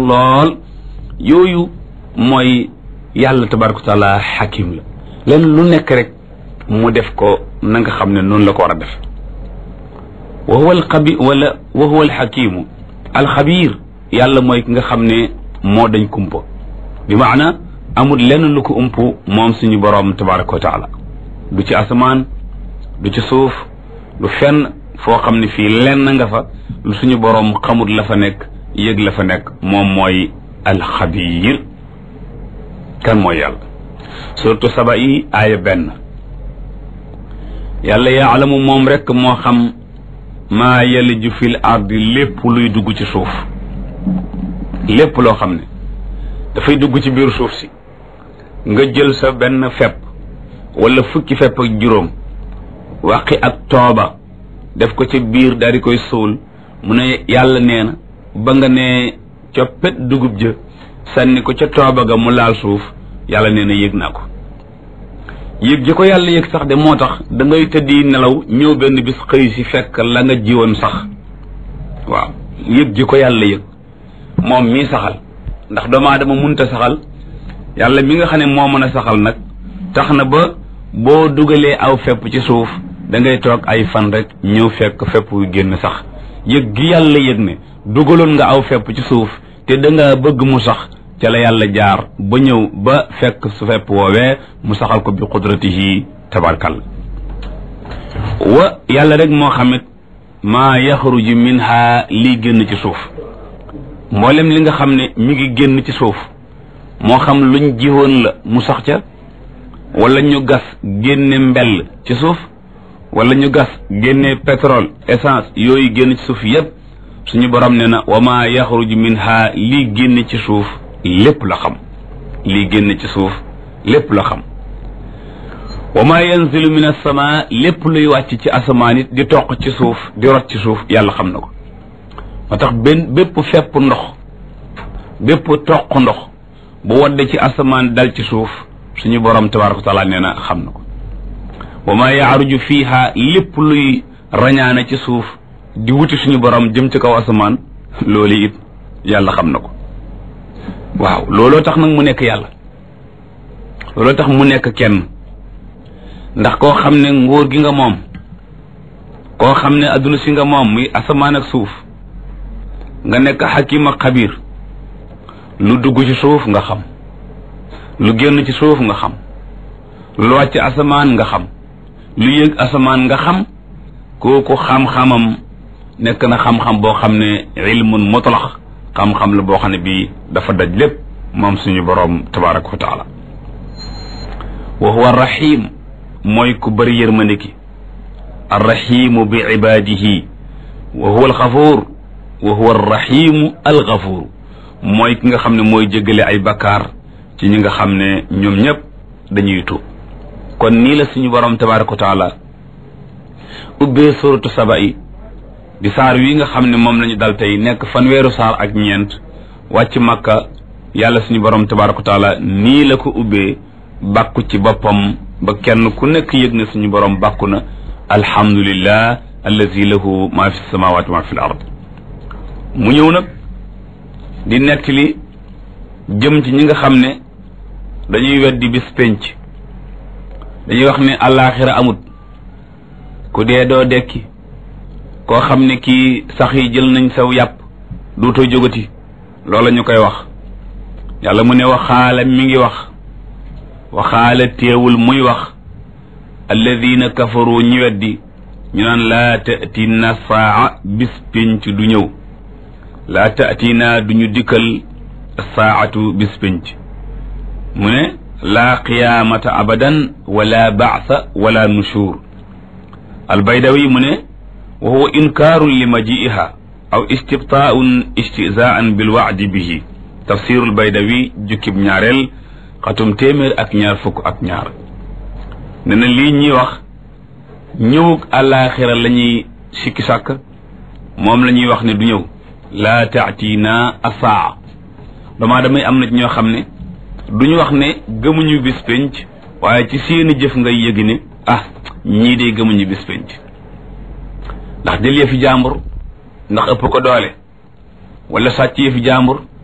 lool yooyu mooy yàlla tabaraka wa taala xakim la leen lu nekk rek mu def ko na nga xam ne noonu la ko war a def wa huwa alxabi wala wa huwa alxakimu alxabir yàlla mooy ki nga xam ne moo dañ kumpa bi maana amul lenn lu ko ump moom suñu boroom tabaraka wa taala du ci asamaan du ci suuf du fenn foo xam ne fii lenn nga fa lu suñu boroom xamut la fa nekk yëg la fa nekk moom mooy alxabir kan mooy yàlla surtout saba yi aaya benn yàlla yaalamu moom rekk moo xam maa yaliju fil ardi lépp luy dugg ci suuf lépp loo xam ne dafay dugg ci biir suuf si nga jël sa benn fepp wala fukki fepp ak juróom waqi ak tooba def ko ci biir daal di koy suul mu ne yàlla nee na ba nga ne coppet dugub jë sànni ko ca tooba ga mu laal suuf yàlla nee na yëg naa ko yëg ji ko yàlla yëg sax de moo tax da ngay tëddi nelaw ñëw benn bis xëy si fekk la nga jiwoon sax waaw yëg ji ko yàlla yëg moom mii saxal ndax doomu aadama munta saxal yàlla mi nga xam ne moo mën a saxal nag tax na ba boo dugalee aw fepp ci suuf da ngay toog ay fan rek ñëw fekk fepp yu génn sax yëg gi yàlla yëg ne dugaloon nga aw fepp ci suuf te da nga bëgg mu sax ca la yàlla jaar ba ñëw ba fekk su fepp woowee mu saxal ko bi qudratihi tabarkal wa yàlla rek moo xamit maa yaxruju minha lii génn ci suuf mboolem li nga xam ne mi ngi génn ci suuf moo xam luñ jiwoon la mu sax ca wala ñu gas génne mbell ci suuf wala ñu gas génne pétrole essence yooyu génn ci suuf yépp suñu borom ne na wa maa yaxruju minha lii génn ci suuf lépp la xam lii génn ci suuf lépp la xam wa maa yanzilu min as-samaa lépp luy wàcc ci asamaan it di toq ci suuf di rot ci suuf yàlla xam na ko moo tax benn bépp fepp ndox bépp toq ndox bu wadde ci asamaan dal ci suuf suñu borom tabaraka wa taala nee na xam na ko wa maa yaaruju fiiha lépp luy rañaane ci suuf di wuti suñu borom jëm ci kaw asamaan loolu it yàlla xam na ko waaw looloo tax nag mu nekk yàlla looloo tax mu nekk kenn ndax koo xam ne nguur gi nga moom koo xam ne adduna si nga moom muy asamaan ak suuf nga nekk xakim ak xabir lu dugg ci suuf nga xam lu génn ci suuf nga xam lu wàcc asamaan nga xam lu yëg asamaan nga xam kooku xam-xamam nekk na xam-xam boo xam ne ilmun mutlax xam-xam la boo xam ne bii dafa daj lépp moom suñu boroom tabaraka wa taala wa huwa rahim mooy ku bëri yërmande ki arrahimu bi ibadihi wa huwa alxafuur wa huwa arrahimu alxafuur mooy ki nga xam ne mooy jéggale ay bakkaar ci ñi nga xam ne ñoom ñëpp dañuy tuub kon nii la suñu boroom tabaraka wa taala ubbee suratu saba yi di saar wi nga xam ne moom lañu dal tey nekk fanweeru saar ak ñeent wàcc makka yàlla suñu borom tabaraka wa taala nii la ko ubbee bàkku ci boppam ba kenn ku nekk yëg na suñu borom bàkku na alhamdulillah allazi lahu ma fi samawati ma fi l ard mu ñëw nag di nettali jëm ci ñi nga xam ne dañuy weddi bis penc dañuy wax ne àllaaxira amut ku dee doo dekki koo xam ne kii sax yi jël nañ saw yàpp duutoo jógati loola ñu koy wax yàlla mu ne waxaala mi ngi wax waxaala teewul muy wax alladina kafaru ñi weddi ñu naan laa tatina saa bis pénc du ñëw laa tatina duñu dikkal saatu bis pénc mu ne laa qiyaamata abadan wala baasa wala nushur albaydawi mu ne wa huwa inkaarun li majiiha aw istibtaaun istizaan bilwaadi bihi tafsirul baydawi jukkib ñaareel xatum téeméer ak ñaar fukk ak ñaar ne na lii ñuy wax ñëwug àllaaxira la ñuy sikki sàkk moom la ñuy wax ne du ñëw laa taatina asaa damaa damay am na ñoo xam ne duñu wax ne gëmuñu bis penc waaye ci seeni jëf ngay yëgi ne ah ñii de gëmuñu bis penc ndax jël yëfi jàmbur ndax ëpp ko doole wala sàcc yëfi jàmbur